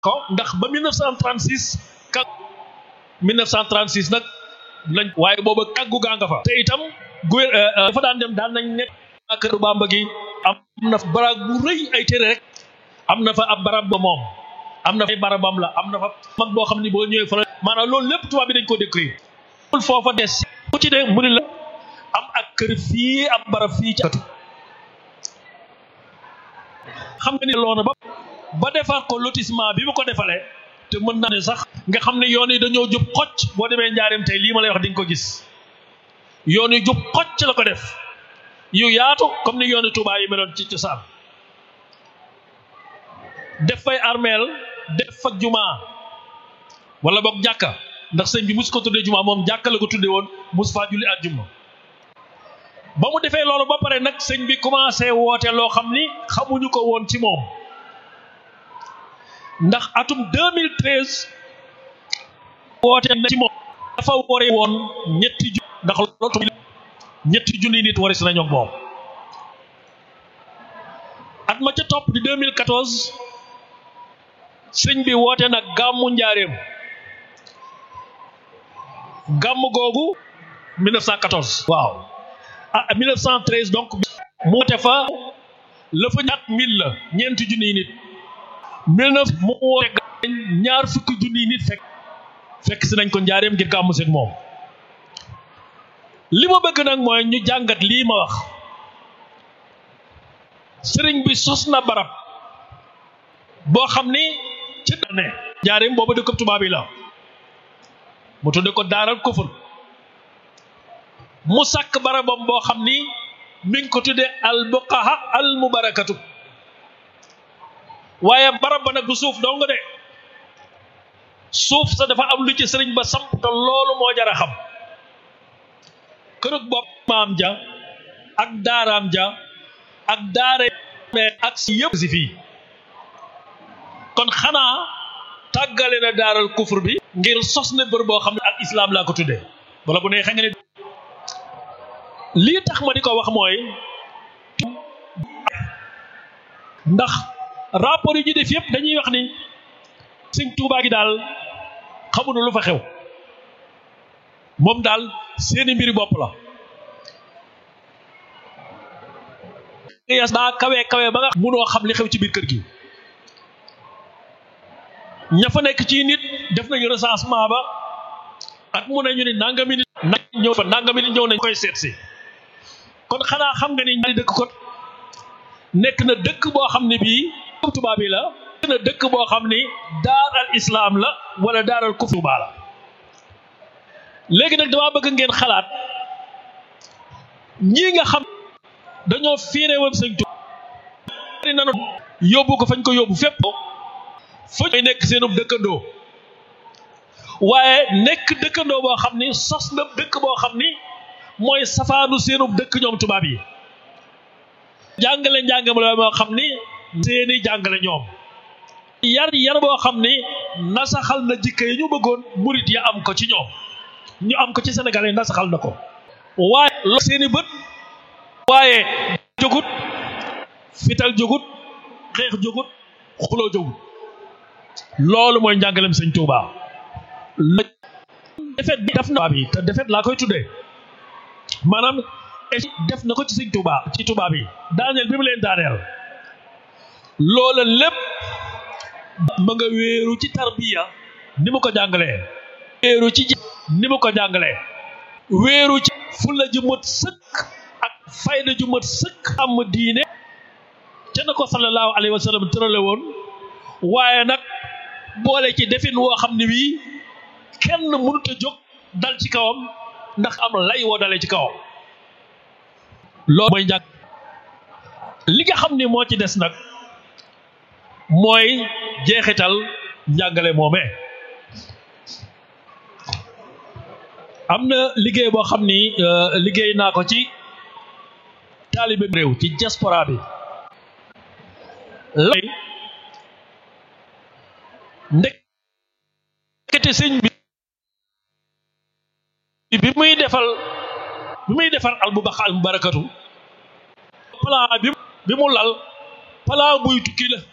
ko ndax ba 1936 ka 1936 nag lañ waaye booba kàggu gaa nga fa te itam gu dafa daan dem daan nañ nekk kër Bamba gi am na fa barab bu rëy ay téere rek am na fa ab barab ba moom am na fa ay barabam la am na fa mag boo xam ni boo ñëwee fa la maanaam loolu lépp tubaab bi dañ ko décrire foofa des ku ci de mu ni la am ak kër fii am barab fii ci xam nga ni loona ba ba defar ko lotissement bi mu ko defalee te mën naa ne sax nga xam ne yoon yi dañoo jub xocc boo demee njaareem tey lii ma lay wax di nga ko gis yoon yi jub xocc la ko def yu yaatu comme ni yooni Tuubaa yi meloon ci cosaan def fay armeel def fa jumaa wala boog jàkka ndax sëñ bi mus ko tuddee jumaa moom jàkka la ko tuddee woon mus faa julli àjjuma ba mu defee loolu ba pare nag sëñ bi commencé woote loo xam ni xamuñu ko woon ci moom ndax atum 2013 woote na ci moom dafa wore woon ñetti ju ndax loolu ñetti junni nit waris nañu ak moom at ma ca topp di 2014 sëñ bi woote nag gàmmu njaareem gàmm googu 1914 waaw ah 1913 donc mu woote fa la fa ñaat mille la ñeenti junniy nit mille neuf mu woote ñaar fukki junniy nit fekk fekk si nañ ko njaareem ngir gàmmu seen moom li ma bëgg nag mooy ñu jàngat lii ma wax sëriñ bi sos na barab boo xam ni ci ne njaareem boobu dëkk tubaab yi la mu tudde ko daaral kufur mu sàkk barabam boo xam ni mi ngi ko tudde al buqaha al mubarakatu waaye barab ba nag du suuf dong de suuf sa dafa am lu ci sëriñ ba samp te loolu moo jar a xam kërug bopp maam ja ak daaraam ja ak daare ak si yëpp si fii kon xanaa tàggale na daaral kufur bi ngir sos na bër boo xam ne al islam laa ko tuddee wala bu ne xa nga ne lii tax ma di ko wax mooy ndax rapport yi ñu def yëpp dañuy wax ni sëñ Tuubaa gi daal xamuñu lu fa xew moom daal seeni mbiri bopp la yas daa kawe kawe ba nga munoo xam li xew ci biir kër gi ña fa nekk ci nit def nañu recensement ba at mu ne ñu ne nangami nit na ñëw fa nangami nit ñëw nañ koy seet si kon xanaa xam nga ni ñaari dëkk kon nekk na dëkk boo xam ne bii tubaab bi la nekk na dëkk boo xam ni daar al islaam la wala daar al kufru baa la léegi nag damaa bëgg ngeen xalaat ñii nga xam dañoo fiire woon sëñ Tuubaa nanu yóbbu ko fañ ko yóbbu fépp fa ñooy nekk seenub dëkkandoo waaye nekk dëkkandoo boo xam ni sos na dëkk boo xam ni mooy safaanu seenub dëkk ñoom tubaab yi jàngale njàngale moo xam ni seeni jàngale ñoom yar yar boo xam ni nasaxal na jikko yi ñu bëggoon murit ya am ko ci ñoom ñu am ko ci Sénégal yi nasaxal na ko waaye lo seeni bët waaye jógut fital jógut xeex jógut xuloo jógut loolu mooy njàngalem sëñ Touba defet bi def na bi te defet laa koy tuddee maanaam def na ko ci sëñ Touba ci Touba bi daaneel bi mu leen daaneel loola lépp ma nga wéeru ci tarbiya ni mu ko jàngalee wéeru ci ni mu ko jàngalee wéeru ci fulla ju mat sëkk ak fayda ju mat sëkk am diine ca na ko sallallahu alayhi wa sallam tërale woon waaye nag boole ci defin woo xam ne wii kenn mënut a jóg dal ci kawam ndax am lay woo dalee ci kawam loolu mooy njàng li nga xam ni moo ci des nag mooy jeexital njàngale moomee am na liggéey boo xam ni liggéey naa ko ci taalibe réew ci diaspora bi lay ndekete sëñ bi bi muy defal bi muy defar al bu barakatu plan bi bi mu lal plan buy tukki la